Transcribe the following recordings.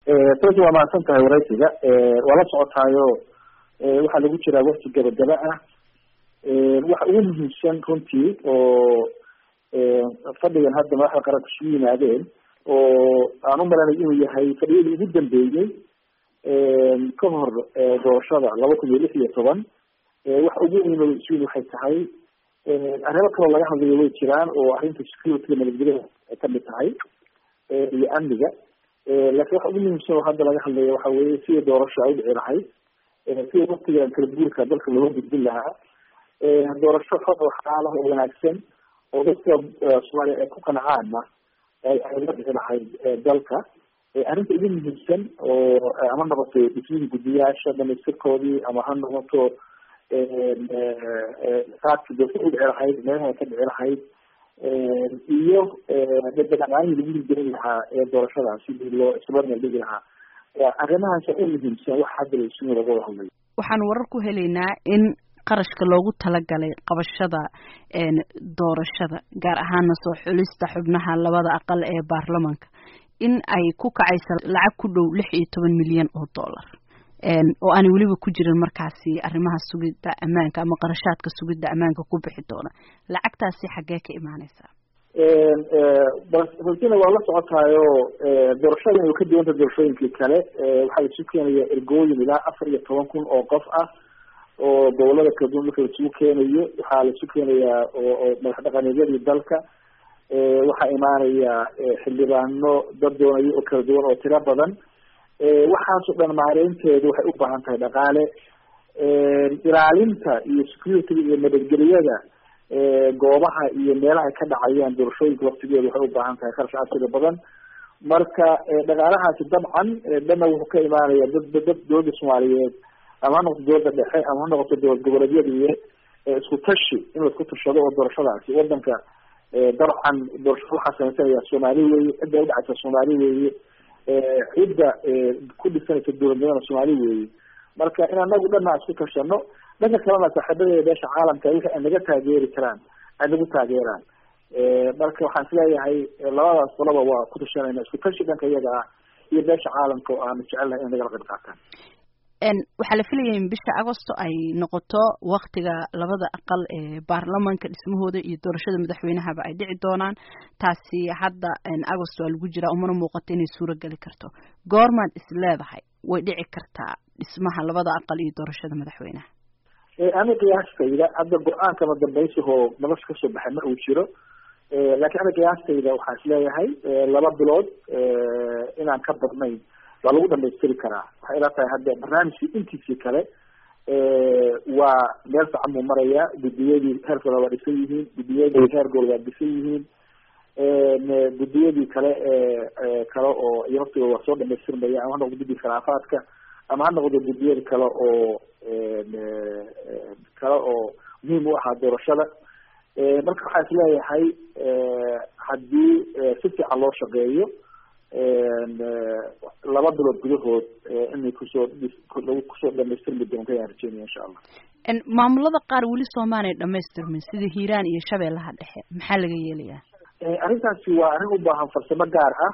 sababta waa mahadsan tahay waraysiga waa la socotaayo waxaa lagu jiraa wakti gabagaba ah waxa ugu muhiimsan runtii oo fadhigan hadda madaxda qaranka isugu yimaadeen oo aan u malanay inuu yahay fadhiyadii ugu dambeeyey ka hor doorashada laba kun iyo lix iyo toban waxa ugu weyn isuin waxay tahay arrimo kaloo laga hadlayo way jiraan oo arrinta security nabadgelyada ay kamid tahay iyo amniga laakiin waxa ugu muhiimsan oo hadda laga hadlayo waxa weye sida doorasho ay udhici lahayd sida waktigan kala guurka dalka looga gudbin lahaa doorasho xor oo xalaalaha oo wanaagsan oo dadka soomaaliya ay ku qanacaana ay la dhici lahayd dalka arrinta ugu muhiimsan oo ama noqoto dhismihii guddiyaasha dhamaystirkoodii ama ha noqoto qaadka doorka u dhici lahayd meelaha ka dhici lahayd iyo dhaqaanihii lagu hirgelin lahaa ee doorashadaas sidii loo isbarmeel dhigi lahaa arrimahaas u muhiimsan wax hadda isugu laga wada hadlayo waxaan warar ku helaynaa in qarashka loogu talagalay qabashada doorashada gaar ahaana soo xulista xubnaha labada aqal ee baarlamanka in ay ku kacaysa lacag ku dhow lix iyo toban milyan oo dollar oo aanay weliba ku jirin markaasi arrimaha sugidda ammaanka ama qarashaadka sugidda ammaanka ku bixi doona lacagtaasi xaggee ka imaaneysaa balsina waa la socotaayo doorashada inay ka duwanta doorashooyinkii kale waxaa laisu keenaya ergooyin ilaa afar iyo toban kun oo qof ah oo gobolada kala duwan marka laisugu keenayo waxaa laisu keenayaa oo madax dhaqameedyadii dalka waxaa imaanaya xildhibaano dad doonayo oo kala duwan oo tiro badan waxaasoo dhan maareynteedu waxay u baahan tahay dhaqaale ilaalinta iyo security-ga iyo nabadgelyada goobaha iyo meelaha ay ka dhacayaan doorashooyinka waktigeeda waxay u baahan tahay kharash casriga badan marka dhaqaalahaasi dabcan dhanna wuxuu ka imaanaya dad dad dowladda soomaaliyeed ama ha noqoto dowladda dhexe ama ha noqoto dowlad goboleedyada iyo isku tashi in la isku tashado oo doorashadaasi wadanka dabcan doorashada waxaa samaysanaya soomaali weeye cidda udhacaysa soomaali weeye cidda ku dhisanaysa dowladnimada soomaali weeye marka in anagu dhanaa isku tashano dhanka kalena saaxiibadeeda beesha caalamka wixii ay naga taageeri karaan ay nagu taageeraan marka waxaan isleeyahay labadaas qolaba waa ku tashanayna isku tashi dhanka iyaga ah iyo beesha caalamka oo aanu jecelnahay in nagala qayb qaataan waxaa la filaya in bisha agosto ay noqoto waktiga labada aqal ee baarlamanka dhismahooda iyo doorashada madaxweynahaba ay dhici doonaan taasi hadda agost waa lagu jiraa umana muuqato inay suuro geli karto goormaad is leedahay way dhici kartaa dhismaha labada aqal iyo doorashada madaxweynaha ani qiyaastayda hadda go-aankama dambaysahoo nolosha kasoo baxay ma uu jiro laakiin ani qiyaastayda waxaan isleeyahay laba bilood inaan ka badnayn waa lagu dhamaystiri karaa waxay ila tahay hadda barnaamijkii intiisii kale waa meel fican buu marayaa guddiyadii heerkooda waa dhisan yihiin guddiyadii heerkooda waa dhisan yihiin guddiyadii kale kale oo iyo waqtiga waa soo dhamaystirmaya ama ha noqdo guddiga khilaafaadka ama ha noqdo guddiyada kale oo kale oo muhiim u ahaa doorashada marka waxaa is leeyahay haddii si fiican loo shaqeeyo laba bilood gudahood inay kusoo lagu kusoo dhamaystirmi doonto ayaan rajeynaya insha allah maamulada qaar weli soomaaliya dhamaystirmin sida hiiraan iyo shabeellaha dhexe maxaa laga yeelayaa arrintaasi waa arrin u baahan farsamo gaar ah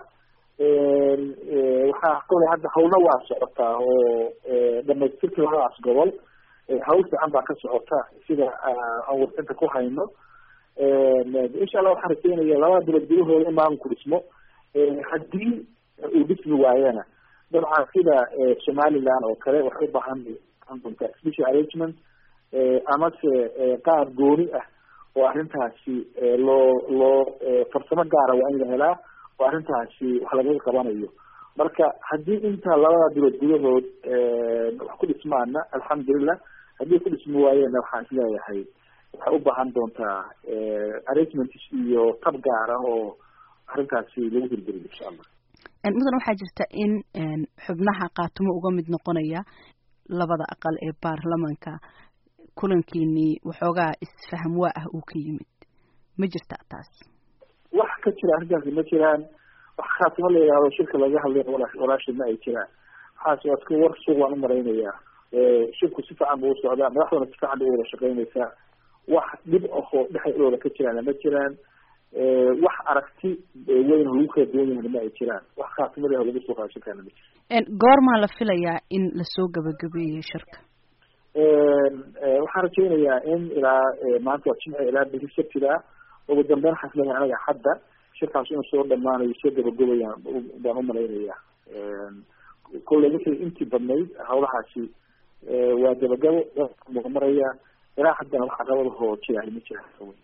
waxaa kolay hadda hawlna waa socotaa oo dhamaystirka labadaas gobol hawl fiican baa ka socota sida aan warsinta ku hayno insha allah waxaan rajeynaya labada bilood gudahooda in maamulku dhismo haddii uu dhismi waayana dabcan sida somaliland oo kale waxay ubaahan doontaa special arrangement amase qaar gooni ah oo arrintaasi loo loo farsamo gaara waa in la helaa oo arrintaasi wax lagaga qabanayo marka haddii inta labada bilood gudahood wax ku dhismaana alxamdulilah haddii ku dhismi waayena waxaan isleeyahay waxay u baahan doontaa arrangement iyo tab gaar ah oo arrintaasi lagu hirgeliyo insha allah mudan waxaa jirta in xubnaha kaatumo uga mid noqonaya labada aqal ee baarlamanka kulankiinii waxoogaa isfaham waa ah uu ka yimid ma jirta taas wax ka jira arrintaasi ma jiraan wax khaatimo la yidhaahdo shirka laga hadlay walaashid ma ay jiraan waxaas waa iska war suuq waan umaraynayaa shirku si fiican buu usocdaa madaxduna si fiican bay uwada shaqeynaysaa wax dhib ahoo dhexdooda ka jiraan ma jiraan wax aragti weyn lagu kala duwan yahana ma ay jiraan wax khaatimada lagu soo qaadashan karana ma jiro goormaa la filayaa in lasoo gabagabeeyo shirka waxaan rajaynayaa in ilaa maanta waa jimci ilaa beri sabtida ugu dambeyn waxaan filayaa anaga hadda shirkaas inuu soo dhamaanayo soo gabagabayaan baan umalaynaya kolley wixii intii badnayd hawlahaasi waa gabagabo maraya ilaa haddana wax caqabadahoo jira ma jira